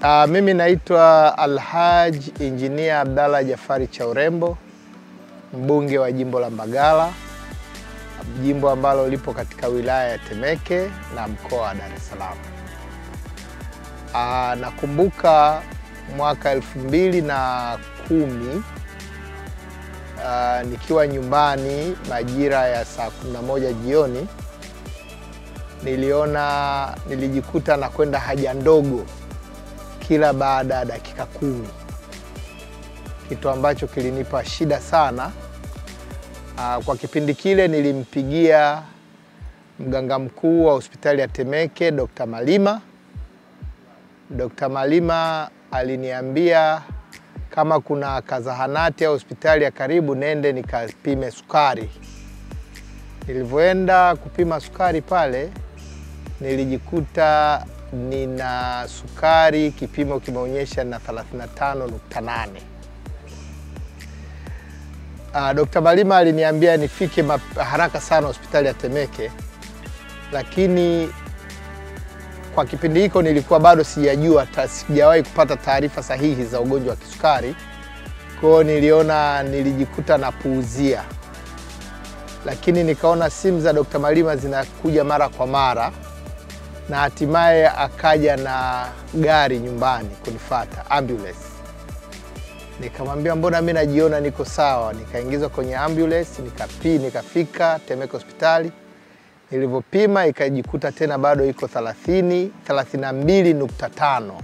Uh, mimi naitwa Alhaj Engineer Abdalla Jafari Chaurembo, mbunge wa jimbo la Mbagala, jimbo ambalo lipo katika wilaya ya Temeke na mkoa wa Dar es Salaam. Uh, nakumbuka mwaka elfu mbili na kumi uh, nikiwa nyumbani majira ya saa 11 jioni niliona nilijikuta na kwenda haja ndogo kila baada ya dakika kumi, kitu ambacho kilinipa shida sana. Uh, kwa kipindi kile nilimpigia mganga mkuu wa hospitali ya Temeke Dr. Malima. Dr. Malima aliniambia kama kuna kazahanati au hospitali ya karibu nende nikapime sukari. Nilivyoenda kupima sukari pale nilijikuta nina sukari, kipimo kimeonyesha na 35.8. Uh, Dr. Malima aliniambia nifike haraka sana hospitali ya Temeke, lakini kwa kipindi hiko nilikuwa bado sijajua, sijawahi kupata taarifa sahihi za ugonjwa wa kisukari. Kwa hiyo niliona, nilijikuta napuuzia, lakini nikaona simu za Dr. Malima zinakuja mara kwa mara na hatimaye akaja na gari nyumbani kunifata ambulance. Nikamwambia mbona mimi najiona niko sawa, nikaingizwa kwenye ambulance nikapi, nikafika Temeke hospitali. Nilivyopima ikajikuta tena bado iko 30 32.5.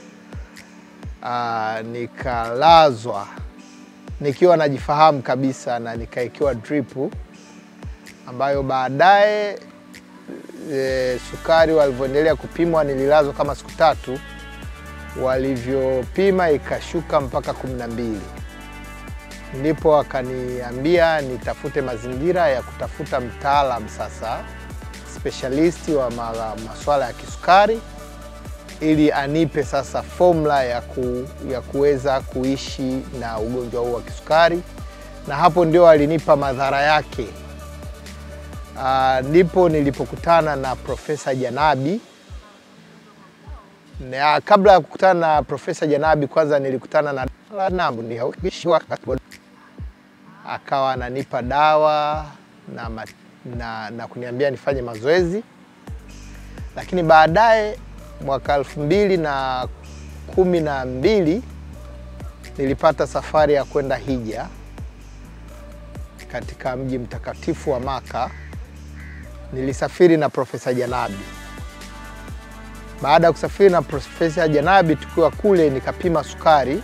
Ah, nikalazwa nikiwa najifahamu kabisa na nikaekewa drip ambayo baadaye E, sukari walivyoendelea kupimwa, nililazwa kama siku tatu, walivyopima ikashuka mpaka kumi na mbili, ndipo wakaniambia nitafute mazingira ya kutafuta mtaalam sasa specialist wa masuala ya kisukari ili anipe sasa formula ya, ku, ya kuweza kuishi na ugonjwa huu wa kisukari, na hapo ndio alinipa madhara yake. Ndipo uh, nilipokutana na Profesa Janabi. Na kabla ya kukutana na Profesa Janabi, kwanza nilikutana na akawa ananipa dawa na, na, na kuniambia nifanye mazoezi, lakini baadaye mwaka elfu mbili na kumi na mbili nilipata safari ya kwenda hija katika mji mtakatifu wa Maka. Nilisafiri na Profesa Janabi. Baada ya kusafiri na Profesa Janabi, tukiwa kule nikapima sukari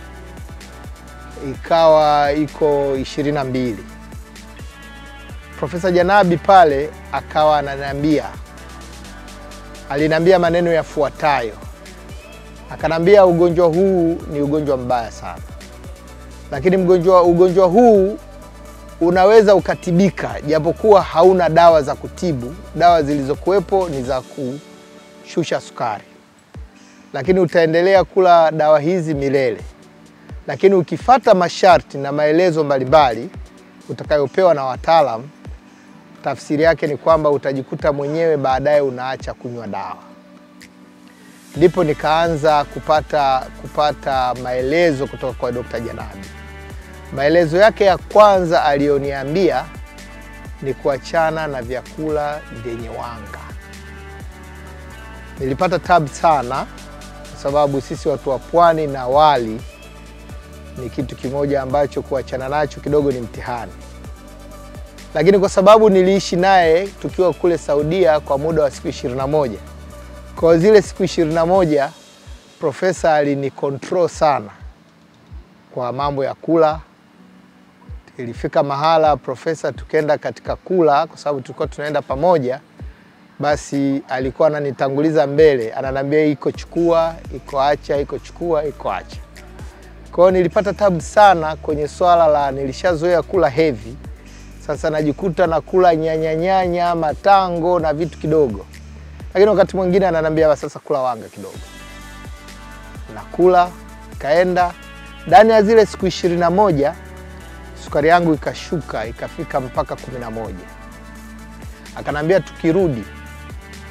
ikawa iko ishirini na mbili. Profesa Janabi pale akawa ananiambia, aliniambia maneno yafuatayo, akanambia ugonjwa huu ni ugonjwa mbaya sana, lakini mgonjwa ugonjwa huu unaweza ukatibika japokuwa hauna dawa za kutibu. Dawa zilizokuwepo ni za kushusha sukari, lakini utaendelea kula dawa hizi milele. Lakini ukifata masharti na maelezo mbalimbali utakayopewa na wataalamu, tafsiri yake ni kwamba utajikuta mwenyewe baadaye unaacha kunywa dawa. Ndipo nikaanza kupata, kupata maelezo kutoka kwa Dr. Janabi. Maelezo yake ya kwanza aliyoniambia ni kuachana na vyakula vyenye wanga. Nilipata tabu sana, kwa sababu sisi watu wa pwani na wali ni kitu kimoja ambacho kuachana nacho kidogo ni mtihani, lakini kwa sababu niliishi naye tukiwa kule Saudia kwa muda wa siku ishirini na moja kwa zile siku ishirini na moja profesa alinikontrol sana kwa mambo ya kula ilifika mahala profesa, tukenda katika kula, kwa sababu tulikuwa tunaenda pamoja, basi alikuwa ananitanguliza mbele, ananiambia iko chukua, iko acha, iko chukua, iko acha. Kwa hiyo nilipata tabu sana kwenye swala la, nilishazoea kula heavy, sasa najikuta na kula nyanya nyanya, matango na vitu kidogo, lakini wakati mwingine ananiambia sasa kula wanga kidogo, nakula. Kaenda ndani ya zile siku ishirini na moja sukari yangu ikashuka ikafika mpaka kumi na moja. Akanambia tukirudi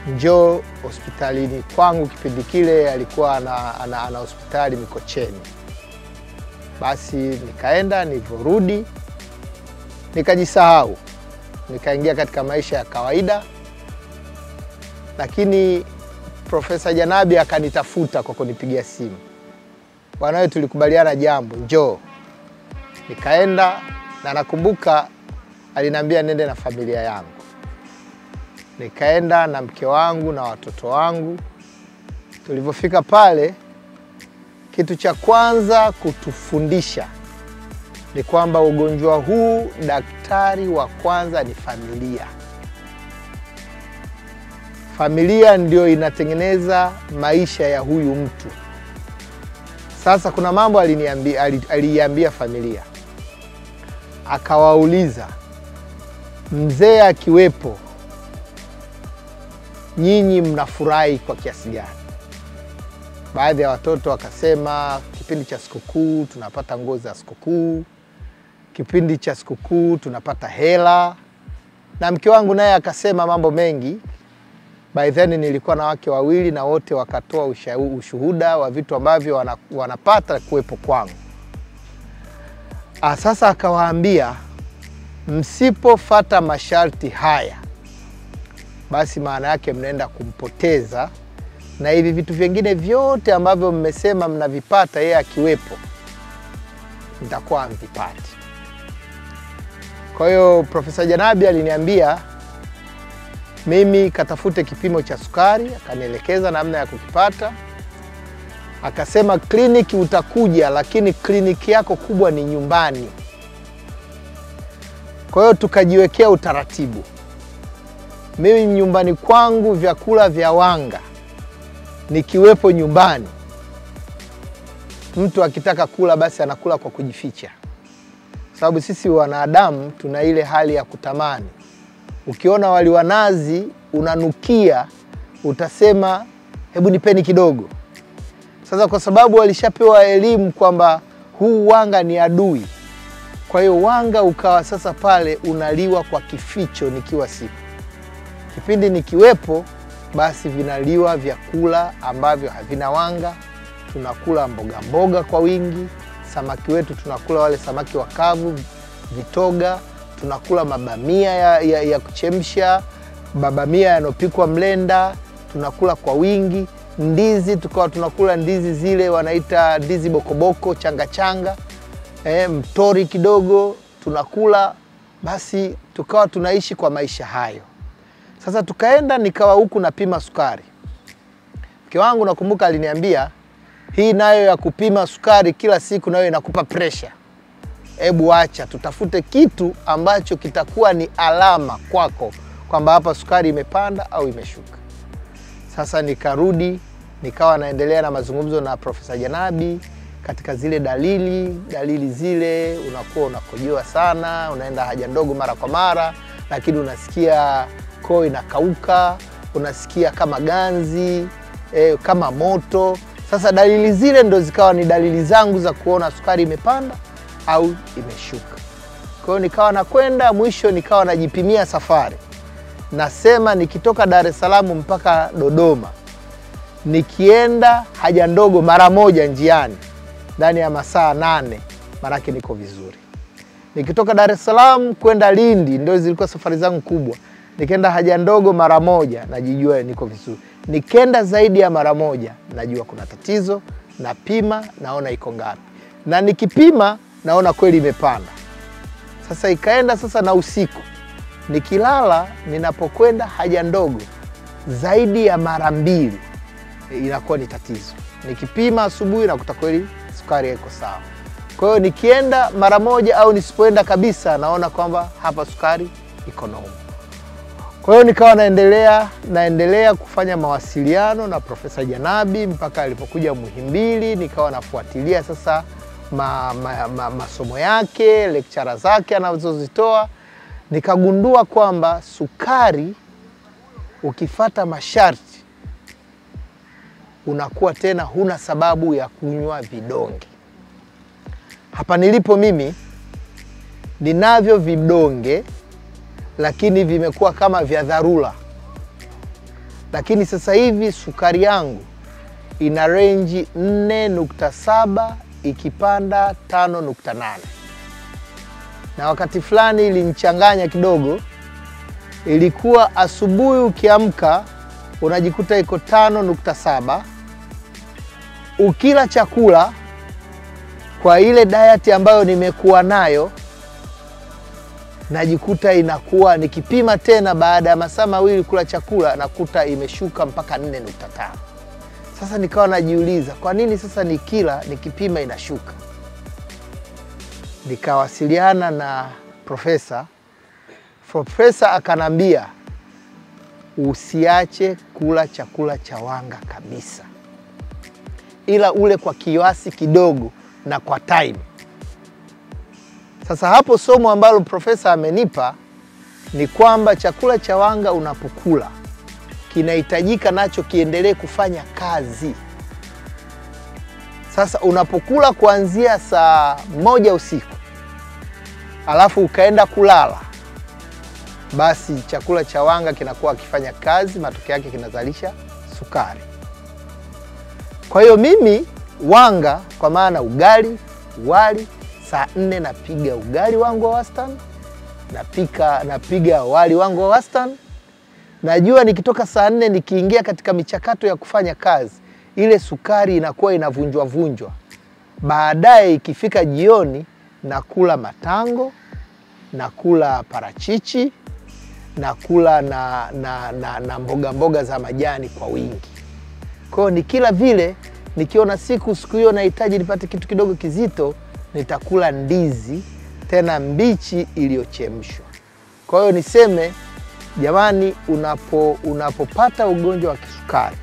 njoo hospitalini kwangu. Kipindi kile alikuwa ana, ana, ana hospitali Mikocheni. Basi nikaenda, nilivyorudi nikajisahau, nikaingia katika maisha ya kawaida, lakini Profesa Janabi akanitafuta kwa kunipigia simu, bwana wewe, tulikubaliana jambo, njoo. Nikaenda na nakumbuka aliniambia nende na familia yangu. Nikaenda na mke wangu na watoto wangu. Tulivyofika pale, kitu cha kwanza kutufundisha ni kwamba ugonjwa huu, daktari wa kwanza ni familia. Familia ndio inatengeneza maisha ya huyu mtu. Sasa kuna mambo aliniambia, aliiambia familia, akawauliza mzee akiwepo, nyinyi mnafurahi kwa kiasi gani? Baadhi ya watoto wakasema kipindi cha sikukuu tunapata nguo za sikukuu, kipindi cha sikukuu tunapata hela, na mke wangu naye akasema mambo mengi. By then nilikuwa na wake wawili na wote wakatoa ushuhuda wa vitu ambavyo wana, wanapata kuwepo kwangu. Ah, sasa akawaambia msipofata masharti haya, basi maana yake mnaenda kumpoteza, na hivi vitu vingine vyote ambavyo mmesema mnavipata yeye akiwepo, mtakuwa hamvipati. Kwa hiyo Profesa Janabi aliniambia mimi katafute kipimo cha sukari, akanielekeza namna ya kukipata. Akasema kliniki utakuja, lakini kliniki yako kubwa ni nyumbani. Kwa hiyo tukajiwekea utaratibu. Mimi nyumbani kwangu vyakula vya wanga nikiwepo nyumbani, mtu akitaka kula basi anakula kwa kujificha, sababu sisi wanadamu tuna ile hali ya kutamani. Ukiona wali wa nazi unanukia, utasema hebu nipeni kidogo. Sasa kwa sababu walishapewa elimu kwamba huu wanga ni adui, kwa hiyo wanga ukawa sasa pale unaliwa kwa kificho nikiwa sipo. Kipindi nikiwepo, basi vinaliwa vyakula ambavyo havina wanga. Tunakula mboga mboga kwa wingi, samaki wetu tunakula wale samaki wakavu, vitoga, tunakula mabamia ya, ya, ya kuchemsha, mabamia yanopikwa mlenda, tunakula kwa wingi. Ndizi tukawa tunakula ndizi zile wanaita ndizi bokoboko, changa changa E, mtori kidogo tunakula, basi tukawa tunaishi kwa maisha hayo. Sasa tukaenda nikawa huku napima sukari. Mke wangu nakumbuka aliniambia hii nayo ya kupima sukari kila siku nayo inakupa presha, hebu acha tutafute kitu ambacho kitakuwa ni alama kwako kwamba hapa sukari imepanda au imeshuka. Sasa nikarudi nikawa naendelea na mazungumzo na Profesa Janabi katika zile dalili dalili zile, unakuwa unakojoa sana, unaenda haja ndogo mara kwa mara, lakini unasikia koo inakauka, unasikia kama ganzi eh, kama moto. Sasa dalili zile ndo zikawa ni dalili zangu za kuona sukari imepanda au imeshuka. Kwa hiyo nikawa nakwenda, mwisho nikawa najipimia safari, nasema nikitoka Dar es Salaam mpaka Dodoma, nikienda haja ndogo mara moja njiani ndani ya masaa nane, maanake niko vizuri. Nikitoka Dar es Salaam kwenda Lindi, ndio zilikuwa safari zangu kubwa, nikienda haja ndogo mara moja, najijua niko vizuri. Nikenda zaidi ya mara moja, najua kuna tatizo, napima, naona iko ngapi, na nikipima naona kweli imepanda. Sasa ikaenda sasa na usiku, nikilala, ninapokwenda haja ndogo zaidi ya mara mbili, inakuwa ni tatizo. Nikipima asubuhi nakuta kweli sukari haiko sawa. Kwa hiyo nikienda mara moja au nisipoenda kabisa, naona kwamba hapa sukari iko noma. Kwa hiyo nikawa naendelea naendelea kufanya mawasiliano na Profesa Janabi mpaka alipokuja Muhimbili, nikawa nafuatilia sasa ma, ma, ma, masomo yake, lecture zake anazozitoa, nikagundua kwamba sukari ukifata masharti unakuwa tena huna sababu ya kunywa vidonge. Hapa nilipo mimi ninavyo vidonge, lakini vimekuwa kama vya dharura. lakini sasa hivi sukari yangu ina renji 4.7 ikipanda 5.8, na wakati fulani ilinichanganya kidogo. Ilikuwa asubuhi ukiamka unajikuta iko 5.7, ukila chakula kwa ile diet ambayo nimekuwa nayo najikuta inakuwa nikipima tena baada ya masaa mawili kula chakula nakuta imeshuka mpaka 4.5. Sasa nikawa najiuliza kwa nini sasa nikila nikipima inashuka. Nikawasiliana na profesa. Profesa akanambia usiache kula chakula cha wanga kabisa, ila ule kwa kiasi kidogo na kwa time. Sasa hapo somo ambalo profesa amenipa ni kwamba chakula cha wanga unapokula kinahitajika nacho kiendelee kufanya kazi. Sasa unapokula kuanzia saa moja usiku alafu ukaenda kulala, basi chakula cha wanga kinakuwa kifanya kazi, matokeo yake kinazalisha sukari. Kwa hiyo mimi wanga, kwa maana ugali, wali saa nne napiga ugali wangu wa wastani, napika napiga wali wangu wa wastani. Najua nikitoka saa nne nikiingia katika michakato ya kufanya kazi, ile sukari inakuwa inavunjwa vunjwa. Baadaye ikifika jioni, nakula matango, nakula parachichi, nakula na, na, na, na mboga mboga za majani kwa wingi. Kwa hiyo nikila vile, nikiona siku siku hiyo nahitaji nipate kitu kidogo kizito nitakula ndizi tena mbichi iliyochemshwa. Kwa hiyo niseme jamani, unapo unapopata ugonjwa wa kisukari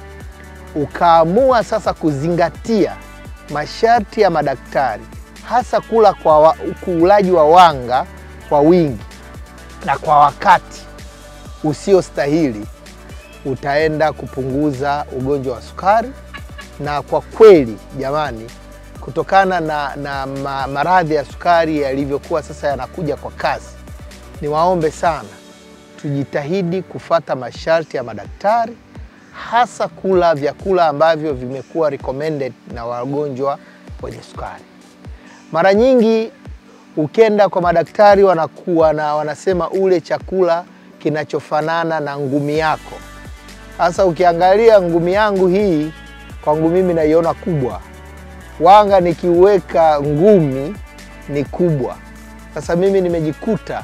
ukaamua sasa kuzingatia masharti ya madaktari, hasa kula kwa wa, ulaji wa wanga kwa wingi na kwa wakati usiostahili, utaenda kupunguza ugonjwa wa sukari. Na kwa kweli jamani kutokana na, na ma, maradhi ya sukari yalivyokuwa sasa yanakuja kwa kasi, niwaombe sana tujitahidi kufata masharti ya madaktari, hasa kula vyakula ambavyo vimekuwa recommended na wagonjwa wenye sukari. Mara nyingi ukenda kwa madaktari wanakuwa na wanasema ule chakula kinachofanana na ngumi yako. Sasa ukiangalia ngumi yangu hii, kwangu mimi naiona kubwa wanga nikiweka ngumi ni kubwa. Sasa mimi nimejikuta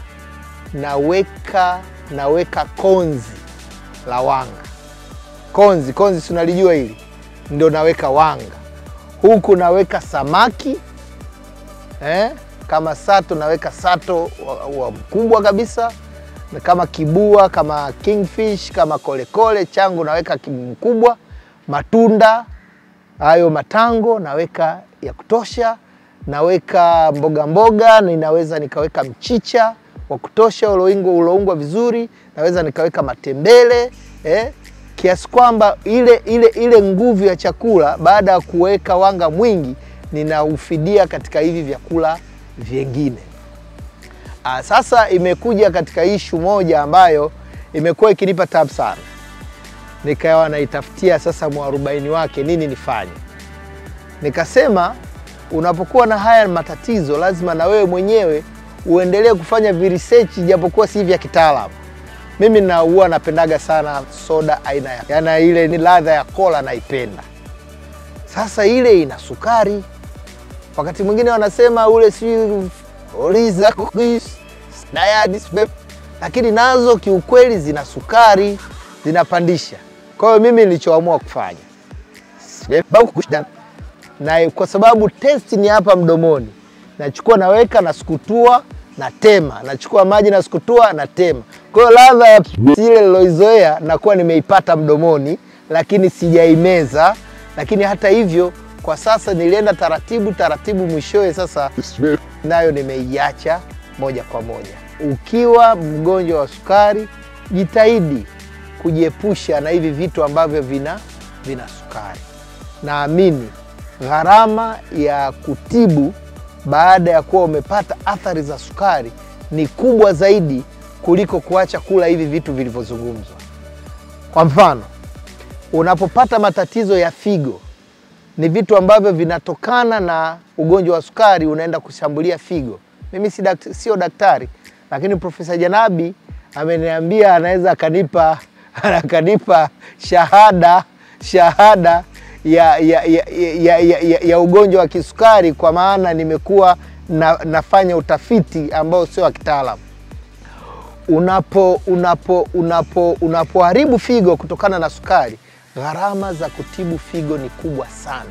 naweka naweka konzi la wanga, konzi konzi, si unalijua hili, ndio naweka wanga huku, naweka samaki eh, kama sato naweka sato wa, wa mkubwa kabisa, na kama kibua, kama kingfish, kama kolekole changu naweka mkubwa, matunda hayo matango naweka ya kutosha, naweka mboga mboga, ninaweza nikaweka mchicha wa kutosha uloungwa vizuri, naweza nikaweka matembele eh, kiasi kwamba ile, ile, ile nguvu ya chakula baada ya kuweka wanga mwingi ninaufidia katika hivi vyakula vyengine. Ah, sasa imekuja katika ishu moja ambayo imekuwa ikinipa tabu sana nikawa naitafutia sasa mwarobaini wake nini nifanye. Nikasema unapokuwa na haya matatizo, lazima na wewe mwenyewe uendelee kufanya viresearch, japokuwa si vya kitaalamu. Mimi na huwa napendaga sana soda aina ya yana ile ni ladha ya kola naipenda. Sasa ile ina sukari, wakati mwingine wanasema ule si oliza lakini nazo kiukweli zina sukari, zinapandisha kwa hiyo mimi nilichoamua kufanya na kwa sababu testi ni hapa mdomoni, nachukua naweka, nasukutua, na tema, nachukua maji nasukutua, na tema. Kwa hiyo ladha ya ile niloizoea nakuwa nimeipata mdomoni, lakini sijaimeza. Lakini hata hivyo, kwa sasa nilienda taratibu taratibu, mwishowe sasa nayo nimeiacha moja kwa moja. Ukiwa mgonjwa wa sukari, jitahidi kujiepusha na hivi vitu ambavyo vina, vina sukari. Naamini gharama ya kutibu baada ya kuwa umepata athari za sukari ni kubwa zaidi kuliko kuacha kula hivi vitu vilivyozungumzwa. Kwa mfano, unapopata matatizo ya figo, ni vitu ambavyo vinatokana na ugonjwa wa sukari unaenda kushambulia figo. Mimi si dakt, sio daktari, lakini Profesa Janabi ameniambia anaweza akanipa akanipa shahada shahada ya, ya, ya, ya, ya, ya, ya ugonjwa wa kisukari kwa maana nimekuwa na, nafanya utafiti ambao sio wa kitaalamu. Unapo unapo unapo unapoharibu figo kutokana na sukari, gharama za kutibu figo ni kubwa sana.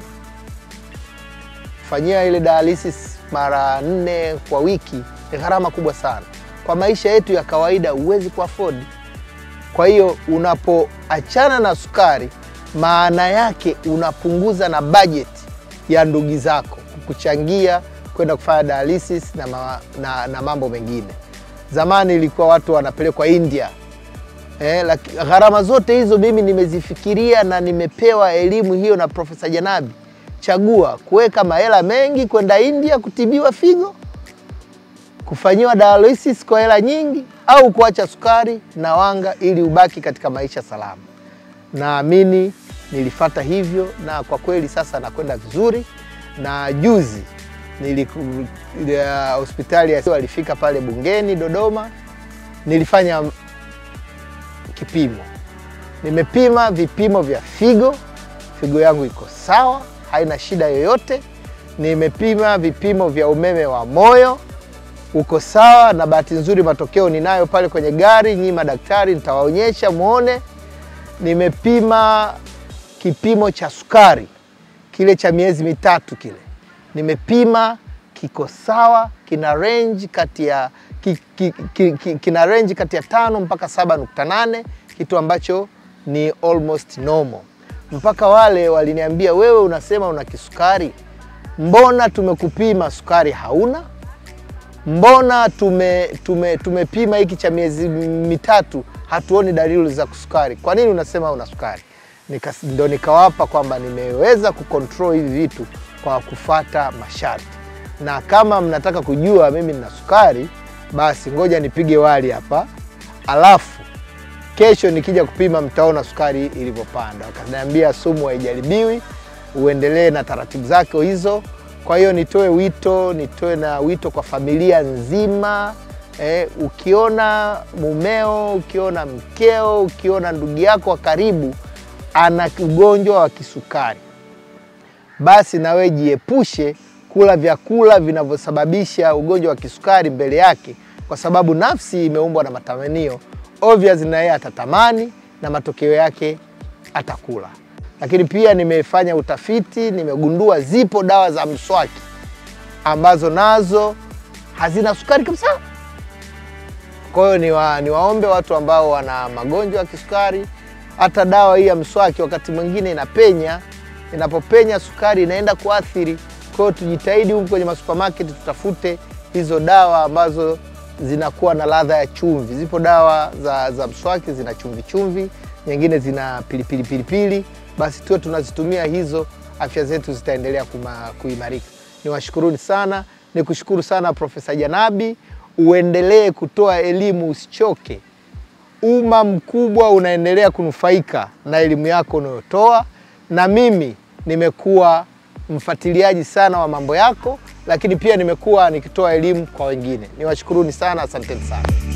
Fanyia ile dialysis mara nne kwa wiki ni gharama kubwa sana. Kwa maisha yetu ya kawaida huwezi kuafford. Kwa hiyo unapoachana na sukari, maana yake unapunguza na budget ya ndugu zako kukuchangia kwenda kufanya dialysis na, ma, na, na mambo mengine. Zamani ilikuwa watu wanapelekwa India. Eh, laki, gharama zote hizo mimi nimezifikiria na nimepewa elimu hiyo na Profesa Janabi. Chagua kuweka mahela mengi kwenda India kutibiwa figo, kufanyiwa dialysis kwa hela nyingi, au kuacha sukari na wanga ili ubaki katika maisha salama. Naamini nilifata hivyo na kwa kweli sasa nakwenda vizuri, na juzi niliku, ya, hospitali ya walifika pale Bungeni Dodoma, nilifanya kipimo, nimepima vipimo vya figo, figo yangu iko sawa, haina shida yoyote. Nimepima vipimo vya umeme wa moyo, uko sawa, na bahati nzuri matokeo ninayo pale kwenye gari, nyinyi madaktari nitawaonyesha muone. Nimepima kipimo cha sukari kile cha miezi mitatu kile nimepima kiko sawa, kina range kati ya ki, ki, ki, ki, kina range kati ya tano mpaka saba nukta nane kitu ambacho ni almost normal. Mpaka wale waliniambia wewe unasema una kisukari, mbona tumekupima sukari hauna? Mbona tume, tume, tumepima hiki cha miezi mitatu hatuoni dalili za kusukari, kwa nini unasema una sukari? Nika, ndo nikawapa kwamba nimeweza kucontrol hivi vitu kwa kufata masharti, na kama mnataka kujua mimi nina sukari, basi ngoja nipige wali hapa, alafu kesho nikija kupima mtaona sukari ilivyopanda. Wakaniambia sumu haijaribiwi, uendelee na taratibu zake hizo. Kwa hiyo nitoe wito, nitoe na wito kwa familia nzima eh, ukiona mumeo, ukiona mkeo, ukiona ndugu yako wa karibu ana ugonjwa wa kisukari basi na wewe jiepushe kula vyakula vinavyosababisha ugonjwa wa kisukari mbele yake, kwa sababu nafsi imeumbwa na matamanio. Obvious na yeye atatamani na matokeo yake atakula. Lakini pia nimefanya utafiti, nimegundua zipo dawa za mswaki ambazo nazo hazina sukari kabisa. Kwa hiyo niwa, niwaombe watu ambao wana magonjwa ya kisukari, hata dawa hii ya mswaki wakati mwingine inapenya inapopenya sukari inaenda kuathiri. Kwa hiyo tujitahidi huku kwenye masupermarket tutafute hizo dawa ambazo zinakuwa na ladha ya chumvi. Zipo dawa za, za mswaki zina chumvi chumvi, nyingine zina pilipili pilipili, basi tuwe tunazitumia hizo, afya zetu zitaendelea kuimarika. Niwashukuruni sana, nikushukuru sana Profesa Janabi, uendelee kutoa elimu, usichoke. Umma mkubwa unaendelea kunufaika na elimu yako unayotoa, na mimi nimekuwa mfuatiliaji sana wa mambo yako, lakini pia nimekuwa nikitoa elimu kwa wengine. Niwashukuruni sana, asanteni sana.